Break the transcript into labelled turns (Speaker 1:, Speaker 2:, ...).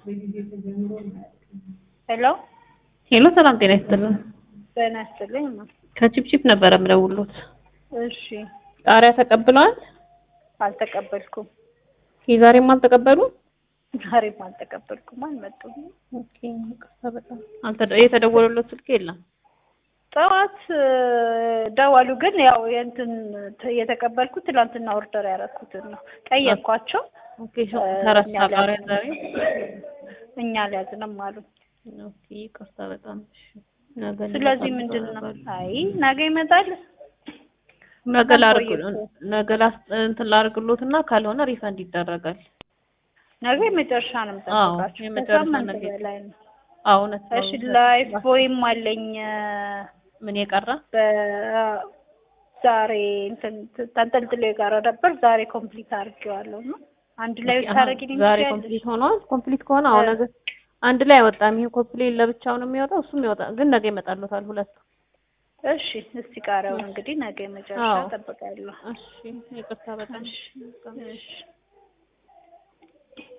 Speaker 1: ሄሎ
Speaker 2: ሄሎ ሰላም ጤና ይስጥልን።
Speaker 1: ጤና ይስጥልኝ።
Speaker 2: ከቺፕቺፕ ነበረ የምደውሉት።
Speaker 1: እሺ
Speaker 2: ቃሪያ ተቀብለዋል?
Speaker 1: አልተቀበልኩም።
Speaker 2: የዛሬም አልተቀበሉ?
Speaker 1: ዛሬም አልተቀበልኩም። አልመጡም።
Speaker 2: ኦኬ ይቅርታ በጣም አልተደ- የተደወለለት ስልክ የለም።
Speaker 1: ጠዋት እ፣ ደወሉ ግን ያው የእንትን ት- የተቀበልኩት ትላንትና ኦርደር ያደረኩትን ነው። ጠየቅኳቸው።
Speaker 2: ኦኬ ሾ ተረሳ
Speaker 1: እኛ
Speaker 2: ቃሪያ
Speaker 1: ሊያዝንም-
Speaker 2: ዛሬ።
Speaker 1: እኛ ሊያዝንም አሉ።
Speaker 2: ኦኬ ይቅርታ በጣም እሺ። ነገ
Speaker 1: ስለዚህ
Speaker 2: እንመጣለን
Speaker 1: ምንድን ነው?
Speaker 2: ተባባልን።
Speaker 1: አይ ነገ ይመጣል።
Speaker 2: ነገ ላርግ
Speaker 1: ቆይቶ።
Speaker 2: ነገ ላስ እንትን ላርግሎትና ካልሆነ ሪፈንድ ይደረጋል።
Speaker 1: ነገ የመጨረሻ ነው
Speaker 2: አዎ
Speaker 1: የምጠብቃቸው።
Speaker 2: የመጨረሻ
Speaker 1: ከሳምንት
Speaker 2: ነገ
Speaker 1: በላይ ነው።
Speaker 2: አዎ እውነት ነው።
Speaker 1: እሺ ላይፍ ቦይም አለኝ
Speaker 2: ምን የቀረ
Speaker 1: በዛሬ እንትን ተንጠልጥሎ የቀረ ነበር። ዛሬ ኮምፕሊት አድርጌዋለሁ ነው አንድ ላይ
Speaker 2: ኦኬ፣ አሀ፣
Speaker 1: ታደርጊልኝ
Speaker 2: ዛሬ
Speaker 1: ትችያለሽ?
Speaker 2: ኮምፕሊት ሆኗል። ኮምፕሊት ከሆነ አሁን
Speaker 1: እ።
Speaker 2: ነገ አንድ ላይ አይወጣም። ይሄ ኮምፕሊት ለብቻው ነው የሚወጣው፣ እሱም ይወጣል። ግን ነገ ይመጣሉታል ሁለቱ።
Speaker 1: እሺ እስቲ ቃሪያውን እንግዲህ ነገ መጨረሻ
Speaker 2: አዎ።
Speaker 1: እጠብቃለሁ።
Speaker 2: እሺ ይቅርታ በጣም
Speaker 1: እሺ እሺ